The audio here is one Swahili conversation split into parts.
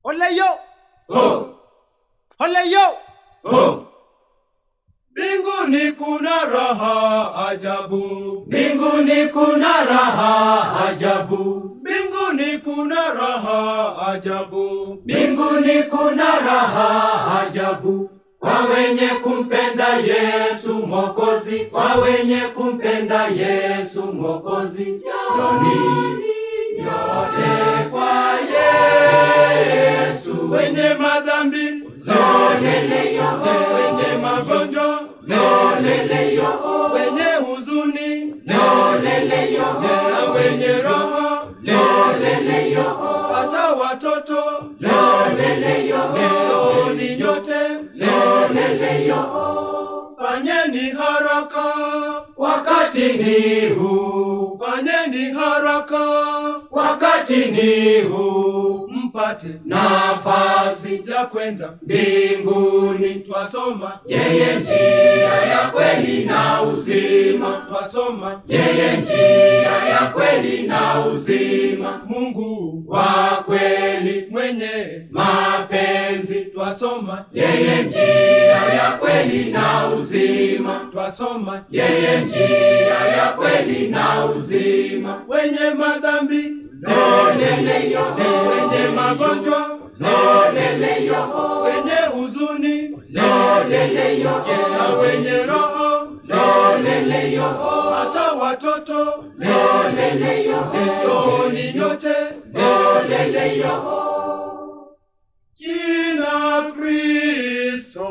Ole yo, Oh, ole yo. oh. Mbinguni kuna raha ajabu, Mbinguni kuna raha ajabu, mbinguni kuna raha ajabu. mbinguni kuna raha ajabu kwa wenye kumpenda Yesu Mwokozi, kwa wenye kumpenda Yesu Mwokozi. Joni yote kwa Yesu, Wenye madhambi, loleleyo, wenye magonjwa, loleleyo, wenye huzuni loleleyo, na wenye raha, loleleyo, hata watoto loleleyo, njooni nyote, loleleyo. fanyeni haraka, Wakati ni huu, fanyeni haraka, wakati ni huu, mpate nafasi ya kwenda mbinguni. twasoma, Yeye njia ya kweli na uzima, twasoma yeye njia ya kweli na uzima, Mungu wa kweli mwenye mapenzi. twasoma, Yeye njia ya kweli na uzima, twasoma yeye njia ya kweli na uzima. wenye madhambi, Loleleyo, wenye magonjwa, loleleyo, wenye huzuni loleleyo, na wenye roho, loleleyo, hata watoto loleleyo, njooni nyote, loleleyo. jina Kristo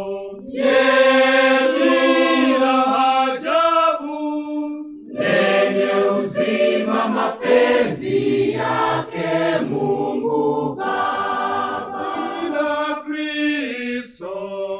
Yesu la ajabu, lenye uzima, mapenzi yake Mungu Baba. jina Kristo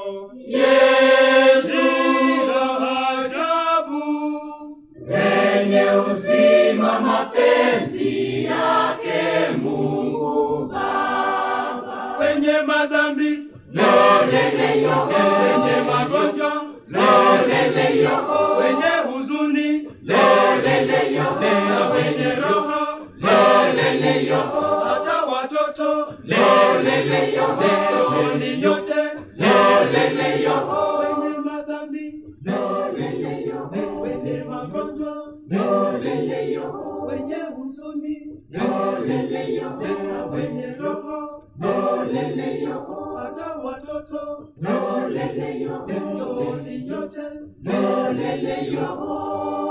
Yesu la ajabu, lenye uzima, mapenzi yake Mungu Baba. wenye madhambi, Loleleyo, wenye magonjwa, loleleyo, wenye huzuni loleleyo, na wenye roho, loleleyo, hata watoto loleleyo, njooni nyote, loleleyo, wenye madhambi, loleleyo, wenye magonjwa, loleleyo, wenye huzuni loleleyo, na wenye roho, loleleyo, hata watoto loleleyo, njooni nyote, loleleyo.